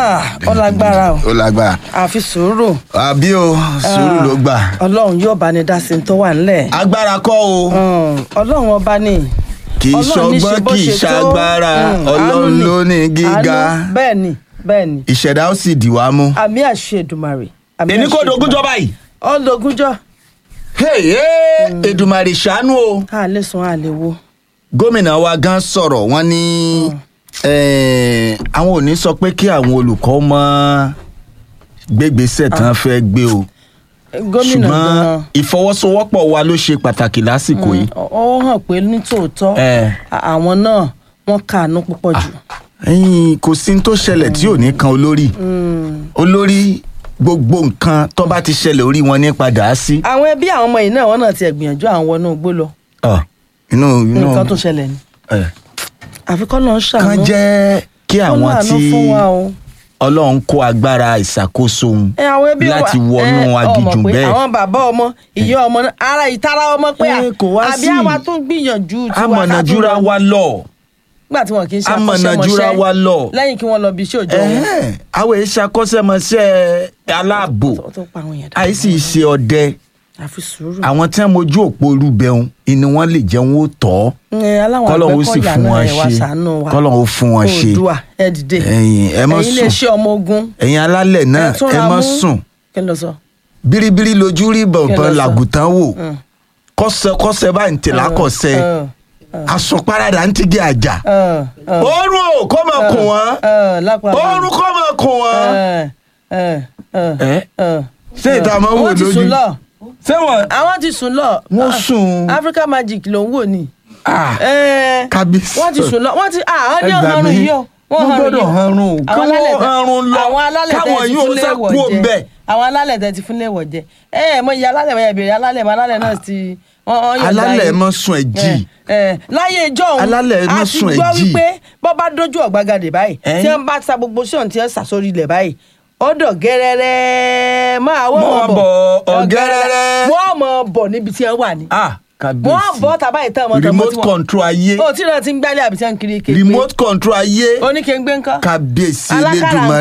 Ah, ó lágbára o ó lágbára àfi sùúrù àbí o sùúrù ló gbà ọlọ́run yóò bá ní dá sí ní tó wà nílẹ̀ agbára kọ́ o Mm, ọlọ́run ọba ní kì í Ọlọ́run ní ṣe ṣọgbọ́n bó kì í ṣe tó. ṣagbára Mm, àánú ọlọ́run ni. ló ní gíga Àánú, bẹ́ẹ̀ ni bẹ́ẹ̀ ni ìṣẹ̀dá ó sì dì wá mú. àmì àṣẹ Èdùmàrè àmì èmi kò àṣẹ dogúnjọ Èdùmàrè. báyìí. ọlọgúnjọ Hey, hey, Èdùmàrè ṣàánú o. a lè sùn a lè wo gómìnà wa gan sọ̀rọ̀ wọ́n ní eh, àwọn ò ní sọ pé kí àwọn olùkọ́ mọ́ gbégbèsè tán fẹ́ gbé o gómìnà ṣùgbọ́n gan ìfọwọ́sowọ́pọ̀ wa ló ṣe pàtàkì lásìkò yìí. ó hàn pé nítòótọ́ Eh. à- àwọn náà wọ́n kàánú púpọ̀ jù ẹ̀yin kò sí ní tó ṣẹlẹ̀ tí ò ní kan olórí olórí gbogbo nǹkan tó bá ti ṣẹlẹ̀ orí wọn ní padà á sí. àwọn ẹbí àwọn ọmọ yìí náà wọ́n náà ti gbìyànjú àwọn wọnú igbó lọ Ah, inú inú nǹkan tó ṣẹlẹ̀ ni eh, àfikọ́ náà ń ṣàánú kán jẹ́ kí Kó àwọn láàánú tí fún wa o. ọlọ́run kó agbára ìṣàkóso òun ẹ àwọn ẹbí láti wa- wọnú ẹ, agijù ọmọ pé bẹ́ẹ̀. àwọn bàbá ọmọ ìyá ọmọ náà ara ìtara ọmọ pé à, Ẹ, kò wá àbí sí. àwa tún gbìyànjú tiwa ká amọ̀nà tún jura lọ. wa lọ. nígbà tí wọn kì í ṣe amọ̀nà jura wa lọ. lẹ́yìn kí wọ́n lọ bí iṣẹ́ òjò wọn Ẹ̀hẹ́n, àwọn èyí ṣàkọ́ṣẹ́mọṣẹ́ aláàbò tó tó pa àwọn yẹn dáadáa. àìsí ṣe ọdẹ àfi sùúrù. àwọn tí wọn mojú òpó olúbẹun ìní wọn lè jẹun ó tọ́ ẹ aláwọn kọ́lọ́hún ó sì àgbẹ̀kọ̀yà fún náà wọn ẹ wá ṣe ṣàánú wa kọ́lọ́hún ó fún wọn ṣe Oòduà ẹ dìde ẹ̀yin ẹ má ẹ̀yin lè sùn ṣe ọmọ ogun ẹ̀yin alálẹ̀ náà ẹ túnra ẹ má mú. sùn kí ló sọ. biribiri lójú rí Kí ló bọ̀nbọ̀n sọ? làgùtàn wò Mm. kọ́sẹ̀ kọ́sẹ̀ bá ń tẹ̀lé akọ̀sẹ̀ Ẹ, àsùnparadà ń tigi àjà ẹ, ẹ, oorun ò kọ́ máa kùn wọ́n ẹ, lápá oorun kọ́ máa kùn wọ́n. ẹ, ẹ, ẹ, Ẹ? ẹ. ṣé ìta máa ń wò wọ́n ti lójú sùn lọ ṣé wọn. àwọn ti sùn lọ Wọ́n Ah, sùn. Africa Magic ló ń wò ní. Ah, Ẹ, kábíyèsí. wọ́n ti sùn lọ wọ́n ti àwọn ní Ẹ gbà ọ̀hún mí. yìí o Wọ́n gbọ́dọ̀ hanrun o. Kí Àwọn wọ́n alálẹ̀ tẹ- hanrun lọ. àwọn alálẹ̀ tẹ Káwọn ti yóò fún sá léèwọ̀ kúrò jẹ. ńbẹ̀. àwọn alálẹ̀ tẹ ti fún léèwọ̀ jẹ ẹ ẹ mọ iye alálẹ̀ mọ ìbéèrè alálẹ̀ mọ alálẹ̀ náà ti wọ́n- wọ́n yọ̀ǹda alálẹ̀ yín. mọ́ sùn ẹ̀ jì. Ẹ, ẹ, láyé ìjọ òun Alálẹ̀ má a ti sùn ẹ̀ gbọ́ jì. wípé bọ́ bá dójú ọ̀gbagadè báyìí Ẹ́? tí wọ́n bá sa gbogbo sí ọ̀hún tí wọ́n sà sórí ilẹ̀ báyìí ọ̀dọ̀ gẹ́rẹ́rẹ́ máa wọ́n Mọ́ mọ̀ bọ̀, ọ̀gẹ́rẹ́rẹ́. wọ́n mọ̀ bọ̀ níbi tí wọ́n wà ní. Ah, kábíyèsí. wọ́n bọ̀ tàbá ìtàn ọmọ tọmọ remote tí wọ́n. control ayé o tí náà ti ń gbálẹ̀ àbí tí wọ́n ń kiri kékeré. remote control ayé oníkèéngbé ńkọ́. kábíyèsí Alákàrà elédùnmọ́